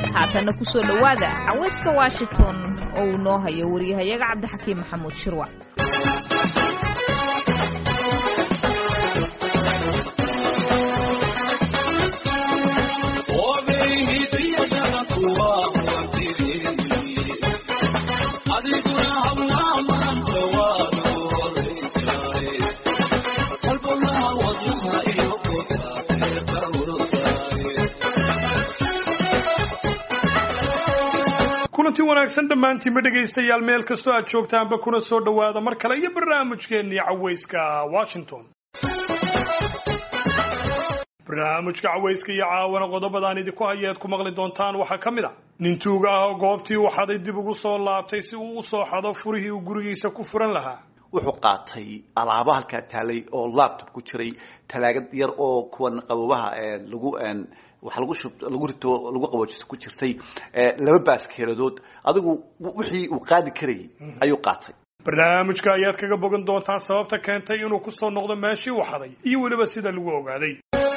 haatanna kusoo dhowaada cawayska washington oo uu noo hayo wariyahayaga cabdixakiim maxamuud shirwac kulanti wanaagsan dhammaantiinba dhegaystayaal meel kastoo aad joogtaanba kuna soo dhowaada mar kale iyo barnaamijkeennii cawayska washington barnaamijka cawayska iyo caawana qodobadaan idinku hayeed ku maqli doontaan waxaa ka mid a nin tuuga ah oo goobtii uu xaday dib ugu soo laabtay si uu u soo xado furihii uu gurigiisa ku furan lahaa wuxuu qaatay alaabo halkaa taalay oo laptop ku jiray talaagad yar oo kuwan qabobaha lagu waxa lagu shub lagu rito lagu qaboojiso ku jirtay laba baaskeeladood adigu wixii uu qaadi karayay ayuu qaatay barnaamijka ayaad kaga bogan doontaan sababta keentay inuu ku soo noqdo meeshii uu xaday iyo weliba sida lagu ogaaday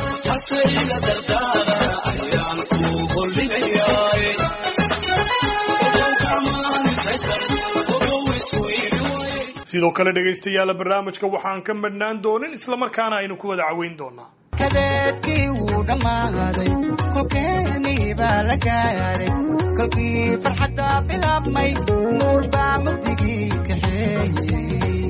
sidoo kale dhegaystayaala barnaamijka waxaan ka madhnaan doonin islamarkaana aynu ku wada caweyn doonaa kadeedkii wuu dhammaaday kolkeenii baa la gaaray kolkii farxadda bilaabmay nuur baa mugdigii kaxeeyey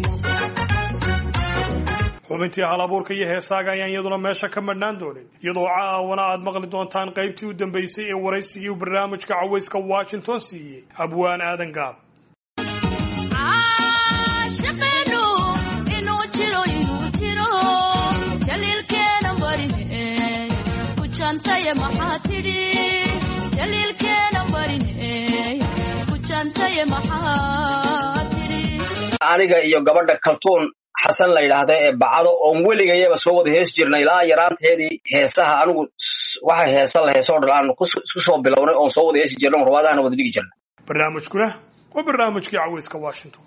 xubintii hal abuurka iyo heesaaga ayaan iyaduna meesha ka madhnaan doonin iyadoo caawana aad maqli doontaan qaybtii u dambaysay ee waraysigii uu barnaamijka cawayska washington siiyey abwaan aadan gaab aniga iyo gabadha kaltuun xasan la yidhaahda ee bacado oon weligayaba soo wada hees jirnay ilaa yaraanteedii heesaha anigu waxa heesa la heesoo dhan aan isku soo bilownay oon soo wada heesi jirnay rubaadahana wada dhigi jirnay barnaamijkuna waa barnaamijkii cawayska washington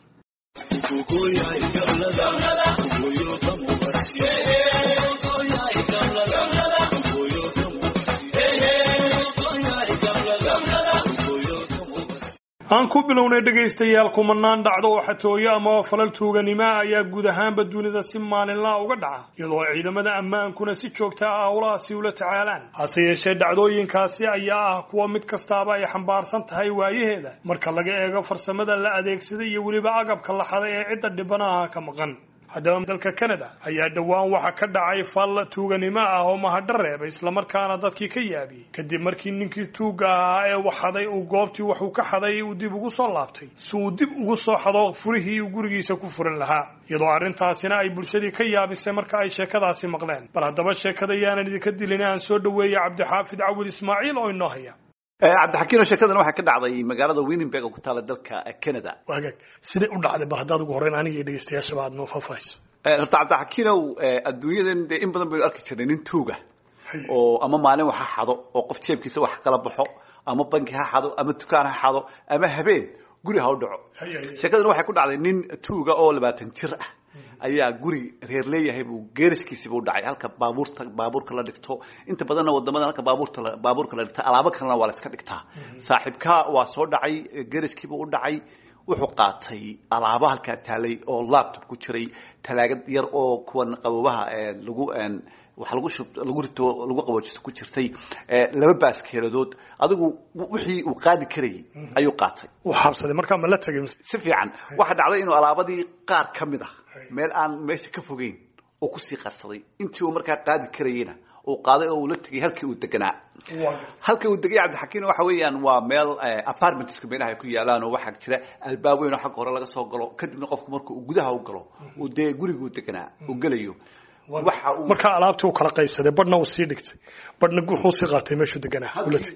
aan ku bilownay dhegaystayaal kumanaan dhacdo oo xatooyo amaba falal tuuganimoa ayaa guud ahaanba dunida si maalinlaa uga dhaca iyadoo ciidamada ammaankuna si joogta ah howlahaasi ula tacaalaan hase yeeshee dhacdooyinkaasi ayaa ah kuwa mid kastaaba ay xambaarsan tahay waayaheeda marka laga eego farsamada la adeegsaday iyo weliba agabka la xaday ee cidda dhibanaha ka maqan haddaba dalka canada ayaa dhowaan waxa ka dhacay fal tuuganimo ah oo mahadho reebay islamarkaana dadkii ka yaabiyey kadib markii ninkii tuugga ahaa ee waxaday uu goobtii waxuu ka xaday uu dib ugu soo laabtay si uu dib ugu soo xado furihii uu gurigiisa ku furan lahaa iyadoo arrintaasina ay bulshadii ka yaabisay marka ay sheekadaasi maqleen bal haddaba sheekada yaanan idinka dilin aan soo dhoweeyey cabdixaafid cawil ismaaciil oo inoo haya cabdixakiino sheekadan waxaa ka dhacday magaalada winnenberg oo ku taala dalka canada waagaag siday u dhacday bal haddaad ugu horreyn aniga iyo dhegaystayaashaba aad noo faahfaahayso horta cabdixakiinow adduunyadan dee in badan baynu arki jirnay nin tuuga oo ama maalin wax ha xado oo qof jeebkiisa wax kala baxo ama banki ha xado ama dukaan ha xado ama habeen guri ha u dhaco sheekadan waxay ku dhacday nin tuuga oo labaatan jir ah ayaa guri reer leeyahay buu geerashkiisiiba u dhacay halka baabuurta baabuurka la dhigto inta badanna wadamada halka baabuurta baabuurka la dhigta alaabo kalena waa la iska dhigtaa saaxiibka waa soo dhacay geerashkiiba u dhacay wuxuu qaatay alaabo halkaa taalay oo laptop ku jiray talaagad yar oo kuwan qabobaha lagu waxa lagu shub lagu rito lagu qaboojiso ku jirtay laba baaskeeladood adigu wixii uu qaadi karayay ayuu qaatay uu xabsaday markaa ma la tegay si fiican waxa dhacday inuu alaabadii qaar ka mid ah meel aan meesha ka fogeyn oo kusii qarsaday intii uu markaa qaadi karayeyna uu qaaday oo uu la tegay halkii uu deganaa halkii uu degay cabdixakiin waxa weeyaan waa meel apartmentska meelaha ay ku yaalaan oo waxaa jira albaab weyn oo xagga hore laga soo galo kadibna qofku marka uu gudaha u galo uu dee guriguu deganaa uu gelayo waxa uu markaa alaabtii uu kala qaybsaday badhna uu sii dhigtay badhna wuxuu sii qaatay meeshuu deganaa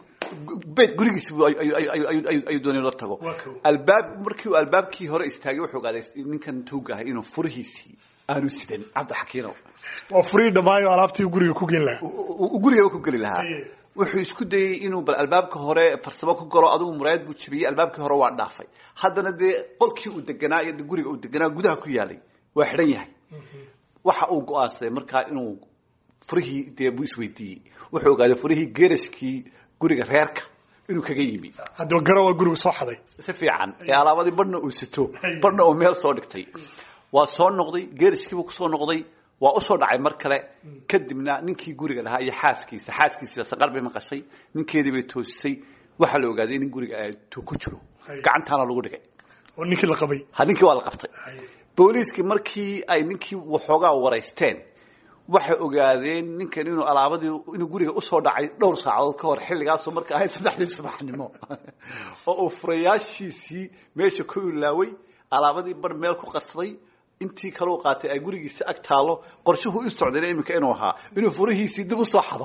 beyt gurigiisi ayuu doonay la tago albaab markii uu albaabkii hore istaagay wuxuu ogaaday ninkan tuuga ahay inuu furihiisii aanu sidan cabdixakiinow waa furii dhammaayo alaabtii guriga ku geen lahaa uu gurigaba ku geli lahaa wuxuu isku dayey inuu bal albaabka hore farsamo ku galo adigu muraayad buu jabiyey albaabkii hore waa dhaafay haddana dee qolkii uu deganaa iyo guriga uu deganaa gudaha ku yaalay waa xidhan yahay waxa uu go-aansaday markaa inuu furihii dee buu isweydiiyey wuxuu ogaaday furihii geerashkii guriga reerka inuu kaga yimi haddaba garan waa guriga soo xaday si fiican ee alaabadii badhna uu sito badhna uu meel soo dhigtay waa soo noqday geeriskiibuu kusoo noqday waa usoo dhacay mar kale kadibna ninkii guriga lahaa iyo xaaskiisa xaaskiisiiba saqar bay maqashay ninkeedii bay toosisay waxaa la ogaaday in guriga tu ku jiro gacantaana lagu dhigay oo ninkii la qabay ha ninkii waa la qabtay booliiskii markii ay ninkii waxoogaa waraysteen waxay ogaadeen ninkan inuu alaabadii inuu guriga usoo dhacay dhowr saacadood ka hor xilligaasoo marka ahayd saddexdii subaxnimo oo uu furayaashiisii meesha ku ilaaway alaabadii bar meel ku qasaday intii kaleu qaatay ay gurigiisa ag taalo qorshuhu u socdayna iminka inuu ahaa inuu furihiisii dib usoo xado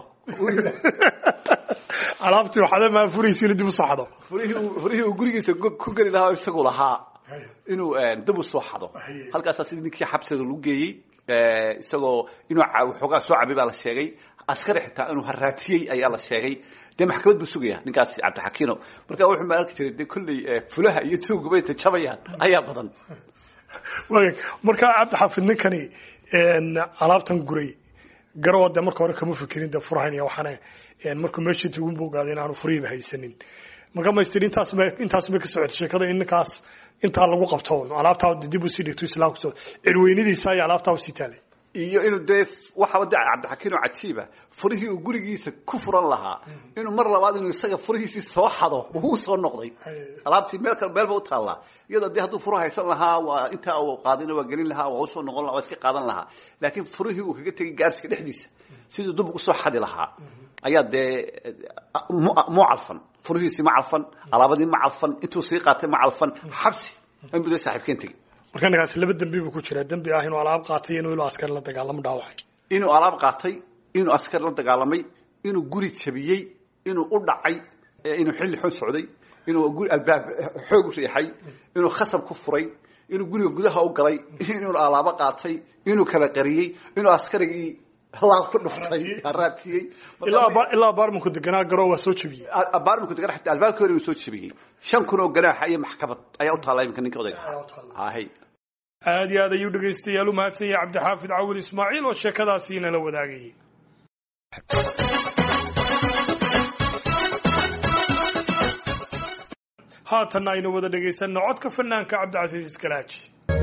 alaabtii waxaad maa furihiisi inuu dib usoo xado furihii uu- furihii uu gurigiisa go- ku geli lahaa oo isagu lahaa inuu dib usoo xado halkaasaa sidii ninkii xabsiga lagu geeyey eh, isagoo inuu ca- waxoogaa soo cabay baa la sheegay askari xitaa inuu haraatiyey ayaa la sheegay dee maxkamad buu sugaya ninkaasi cabdixakiino marka wuxuu ma arki jiray dee kolley eh, fulaha iyo tuugubay tajabayaan ayaa badan waag markaa cabdixaafid ninkani een, alaabtan guray garowa dee marka hore kama fikirin dee furahayn iyo waxaana een, markuu meeshii tugun buu ogaaday inaanu furihiiba haysanin marka maystir intaas ma intaas ma ka socotay sheekada in ninkaas intaa lagu qabto alaabtaa dib usii dhigto islaamku soo cirweynadiisa iyo alaabtaa usii taalay iyo inuu dee waxaba de cabdixakiin oo cajiiba furihii uu gurigiisa ku furan lahaa inuu mar labaad inuu isaga furihiisii soo xado wuu soo noqday alaabtii meel kale meelba u taallaa iyadoo dee hadduu furu haysan lahaa waa intaa uu qaadina waa gelin lahaa waa usoo noqon lahaa waa iska qaadan lahaa laakiin furihii uu kaga tegay gaarsiga dhexdiisa siduu dub ugu soo xadi lahaa ayaa dee mu- mu calfan furihiisii ma calfan alaabadii ma calfan intuu sii qaatay ma calfan xabsi inbuu dee saaxiibkeen tegey marka ninkaasi laba dembi buu ku jiraa dembi ah inuu alaab qaatay iyo inuu ilo askari la dagaalamo dhaawacay inuu alaab qaatay inuu askar la dagaalamay inuu guri jabiyey inuu u dhacay ee inuu xilli xoog socday inuu guri albaab xoog u riixay inuu khasab ku furay inuu guriga gudaha u galay inuu alaabo qaatay inuu kala qariyey inuu askarigii laad ku dhuftay haraatiyey ilaa ba- ilaa baarmanku deganaa garo waa soo jebiyey baarminku degan xataa albaabka hore inuu soo jabiyey shan kun oo ganaaxa iyo maxkamad ayaa u taalla iminka ninka odayga ahaa hay aad iyo aad ayuu dhegaystayaal u mahadsan yahay cabdixaafid cawil ismaaciil oo sheekadaasi inala wadaagayay haatanna aynu wada dhegaysanno codka fanaanka cabdicasiis iskalaaji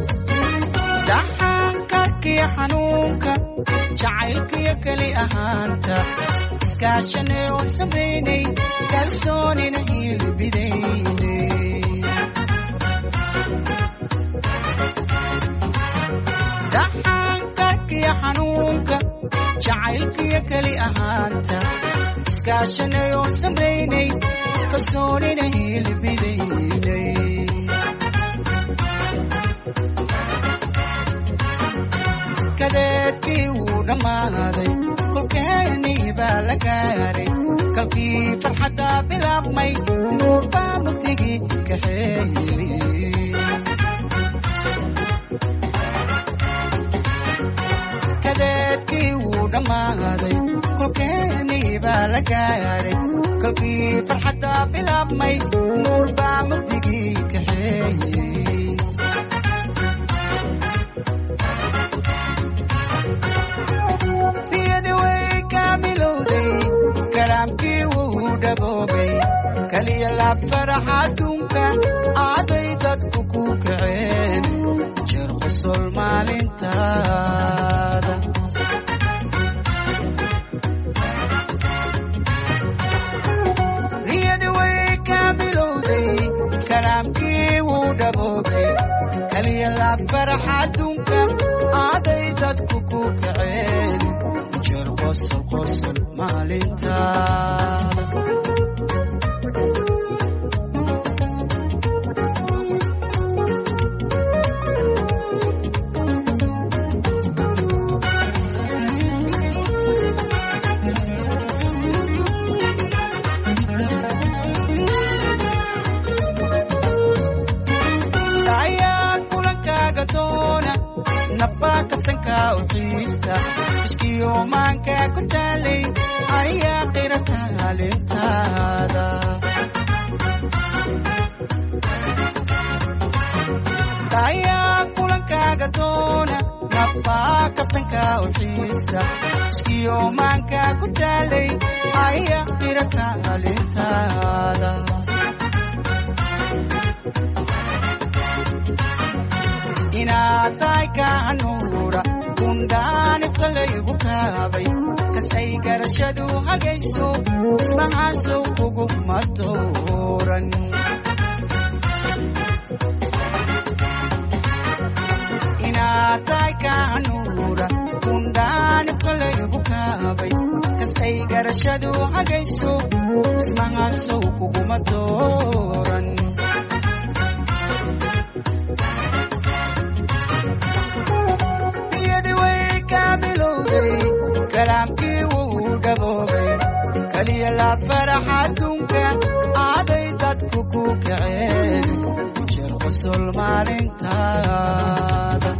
dhaxankarkiyo xanuunka jacaylkiyo keli ahaanta iskaashanay oo samaynay kalsoonina hiilbidaynay dhaxankarkiyo xanuunka jacaylkiyo keli ahaanta iskaashanay oo samaynay kalsoonina hiilbidaynay kadeedkii wuu dhammaaday kolkeenii baa la gaaray kalkii farxadda bilaabmay nuur baa mugdigii kaxeeyey kadeedkii wuu dhammaaday kolkeenii baa la gaaray kalkii farxadda bilaabmay nuur baa mugdigii kaxeeyey niyadi way kaamilowday kalaamkii wuu dhaboobay kaliya laab farax adduunka aaday dadku ku kaceen jeer qosol maalintaada niyadi way kaamilowday kalaamkii wuu dhaboobay kaliya laab farax adduunka aaday dadku ku kaceen jeer qosol qosol maalintaada ayaa kulankaaga doona nabbaa kabsanka u xiista ishkiyo maanka ku taalay ayaa qira kaalintaada ayaa kulankaaga doona nabbaa kabtanka u xiista iskiyo maanka ku taalay ayaa qira kaalintaada inaad tahay kaanuura kundhaanibka laygu kaabay kastay garashadu hagayso ismahaasow kuguma dooran inaad tahay kaanuura kundhaanibka laygu kaabay kastay garashadu hagayso ismahaasow kuguma dooran niyadi way kaamilowday kalaamkii wuu dhaboobay kaliya laab farax adduunka aaday dadku ku kaceen ku jir qosol maalintaada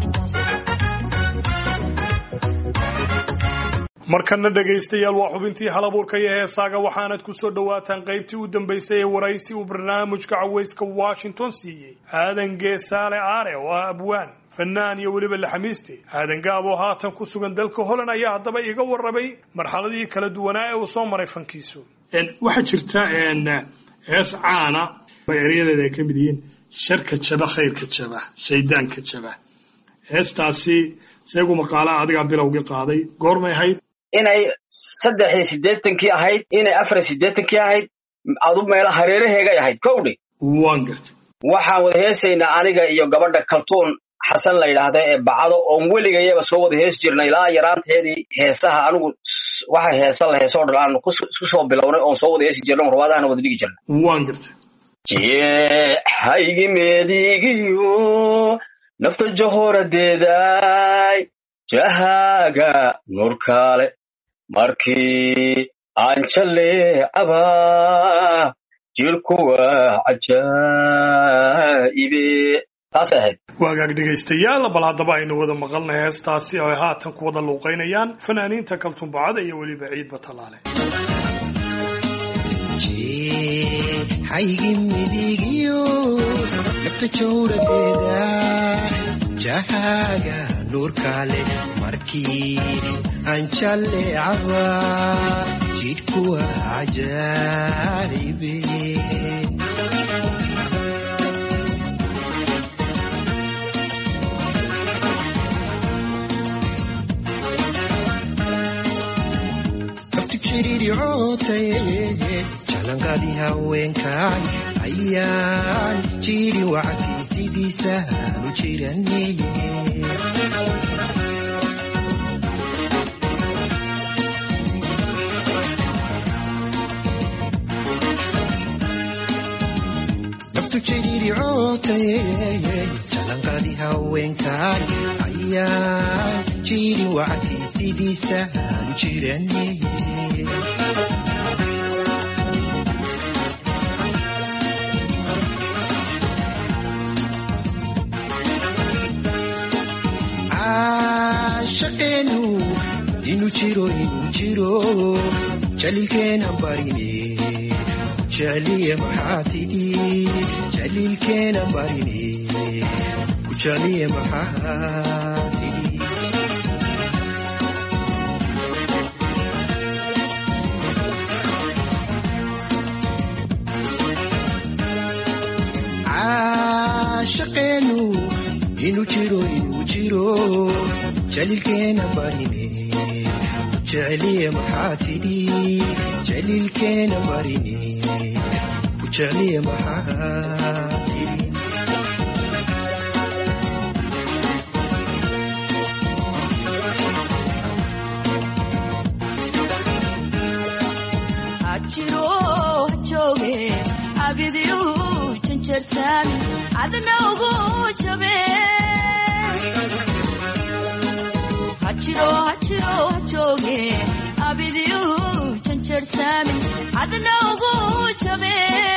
markana dhegaystayaal waa xubintii halabuurka iyo heesaaga waxaanad ku soo dhowaataan qaybtii u dambaysay ee waraysi uu barnaamijka cawayska washington siiyey aadan geesaale aare oo ah abwaan fanaan iyo weliba laxamiiste aadan gaab oo haatan ku sugan dalka holland ayaa haddaba iga warramay marxaladii kala duwanaa ee uu soo maray fankiisu waxaa jirta hees caana oo eryadeeda ay ka mid yihiin sharka jaba khayrka jaba shaydaanka jaba heestaasi seegu maqaalaha adigaa bilowgii qaaday goormay ahayd inay saddex iyo siddeetankii ahayd inay afar iyo siddeetankii ahayd adu meela hareeraheegay ahayd kowdhe waan gartay waxaan wada heesaynaa aniga iyo gabadha kaltuun xasan la yidhaahda ee bacdo oon weligayaba soo wada hees jirnay ilaa yaraanteedii heesaha anigu s- waxa heesa la heesoo dhan aanu kus- isku soo bilownay oon soo wada heesi jirnay oon ruwaadahana wada dhigi jirnay waan gartay jeexaygi meedigiyo nafta jahoradeeday jahaaga nurkaale markii aan jaleecaba jirkuwa cajaa'ibe taasay ahayd waagaag dhegaystayaal bal haddaba aynu wada maqalnay heestaasi oo ay haatan ku wada luuqaynayaan fanaaniinta kaltumbacada iyo weliba ciidba tallaale haygi midigiyo nafta jawradeeda jahaaga nuurkaale markii aan jalleecaba jidhkuwa cajaa'ibe naftu jiriricotay jalanqadii haweenkaay ayaan jiri wacdii sidiisaanu jiraneye naftu jiriricotay jalanqadii haweenkaay ayaan jiri wacdii sidiisaanu jiraneye caashaqeenu inuu jiro inuu jiro jaliilkeena barine kujecliye maxaa tidhi jaliilkeena barine kujecliye maxaa tidhi caashaqeenu inuu jiro inuu jiro jaliilkeena barine kujecliye maxaa tidhi jaliilkeena barine kujecliye maxaa tidhi hajiro jooge abidiyu janjarsaami adna ugu jabe hajiro hajiro jooge abidiyu janjarsaami adna ugu jabe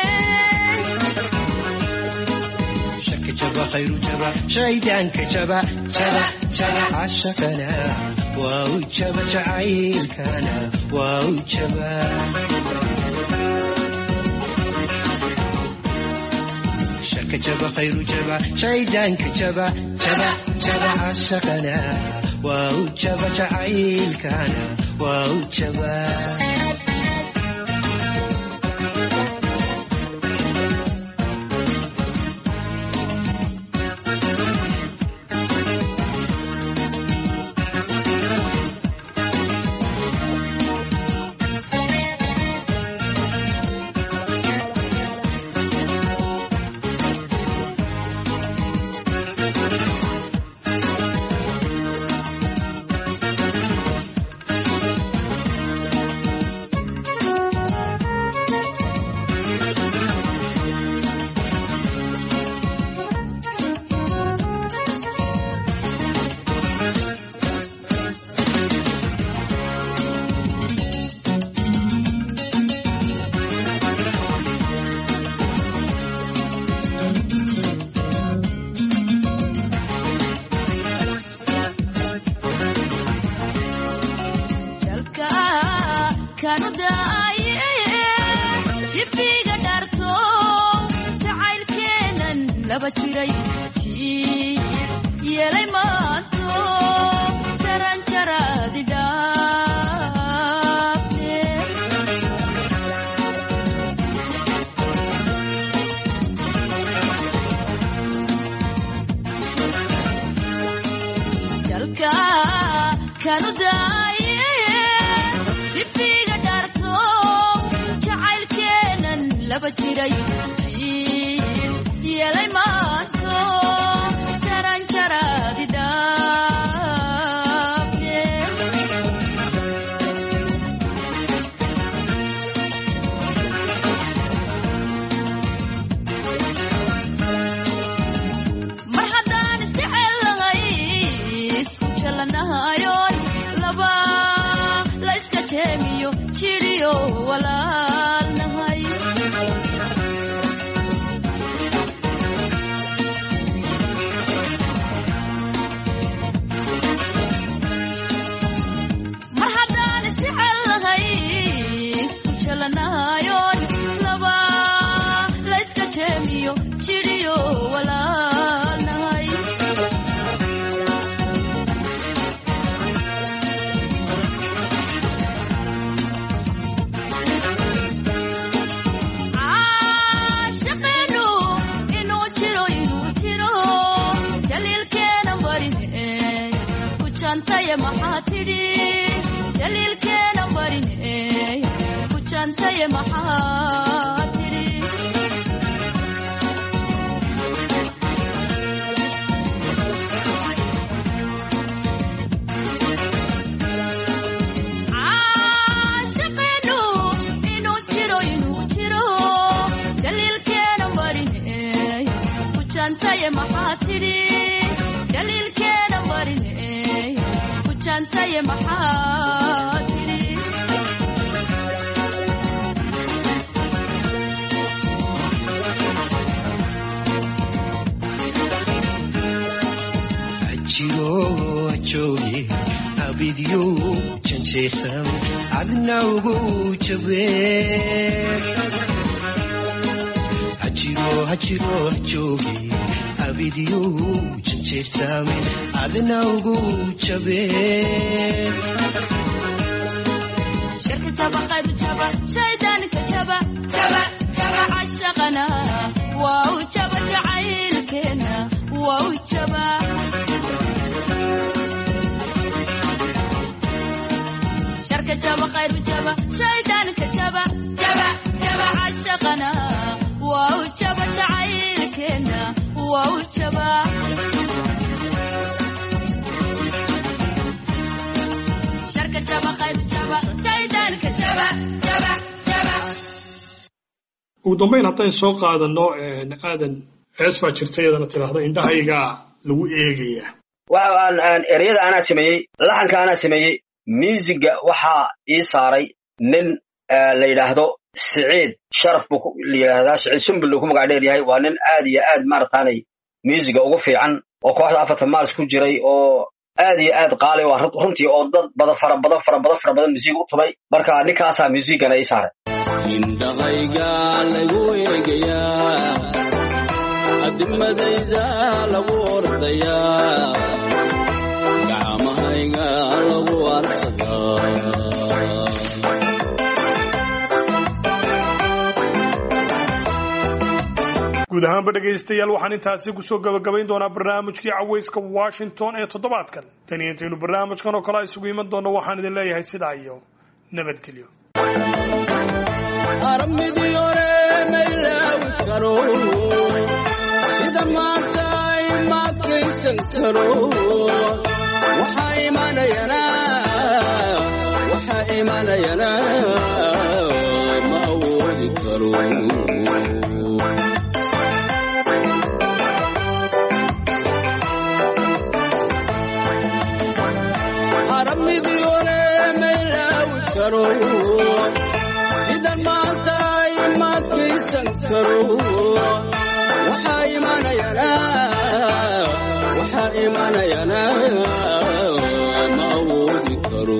shaka jaba khayru jaba shaydaanka jaba jaba jaba cashaqana waa u jaba jacaylkana waa u jaba shaka jaba khayru jaba shaydaanka jaba jaba jaba cashaqana waa u jaba jacaylkana waa u jaba jalka kanu daaye jibiga dharto jacaylkeenan laba jiray kii yeelay maanto jaran jaradi dhaafte jalka kanu daaye jibiga dharto jacaylkeenan laba jiray jiil yeelay maanto jaran jaradi dhaafte mar haddaan isjecellahay isku jallanahayoon laba la iska jeemiyo jidhiyo walaalnahay mar haddaan isjecellahay isku jallanahayoon laba la iska jeemiyo jidhiyo walaalnahay caashaqeenu inuu jiro inuu jiro jaliilkeena barine ku jantaye maxaa tidhi jaliilkeena barine ku jantaye maxaa tidhi caashaqeenu inuu jiro inuu jiro jaliilkeena barine ku jantaye maxaa tidhi jaliilkeena barine ku jantaye maxaa tidhi jiro joogi abidyo janjeersan adna ugu jabe hajiro hajiro joogi abidyo janjeersan adna ugu jabe shirka jaba qayb jaba shaydaanka jaba jaba jaba cashaqana waa u jaba jacaylkeena waa u jaba sharka jaba qayb jaba shaydaanka jaba jaba jaba cashaqana waa u jaba jacaylkeena waa u jaba sharka jaba qayb jaba shaydaanka jaba jaba jaba ugu dambayn haddaan soo qaadano aadan hees baa jirta iyadana tidhaahdo indhahaygaa lagu eegayaa waxa aan aan ereyada anaa sameeyey laxanka anaa sameeyey miisiga waxaa ii saaray nin eh, la yidhaahdo siciid sharaf buu ku- la yidhaahdaa siciid sumbul uu ku magac dheer yahay waa nin aad iyo aad maarataanay miisiga ugu fiican oo kooxda afartan maalis ku jiray oo aad iyo aad qaali waa runtii oo dad badan fara badan fara badan fara badan musiig u tumay marka ninkaasaa musiigana ii saaray indhahayga lagu eegayaa ogadayda lagu ordayaa gacmahayga lagu arsadaa guud ahaanba dhegaystayaal waxaan intaasi kusoo gabagabayn doonaa barnaamijkii cawayska washington ee toddobaadkan tan iyo intaynu barnaamijkan oo kale isugu iman doonno waxaan idin leeyahay sidaa iyo nabadgelyo armidiore maylaawi karo sida maanta imaadkaysan karo waxaa imanayana waxaa imanayana ma awoodi karo aramidiore maylaawi karo sidan maanta imaadkaysan karo waxaa imanayana waxaa imanayana ma awoodi karo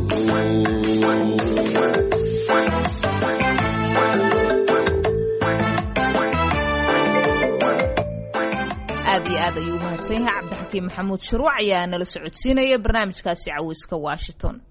aad iyo aad ayuu u mahadsan yahay cabdixakiim maxamuud shuruuc ayaa nala socodsiinaya barnaamijkaasi caweyska washington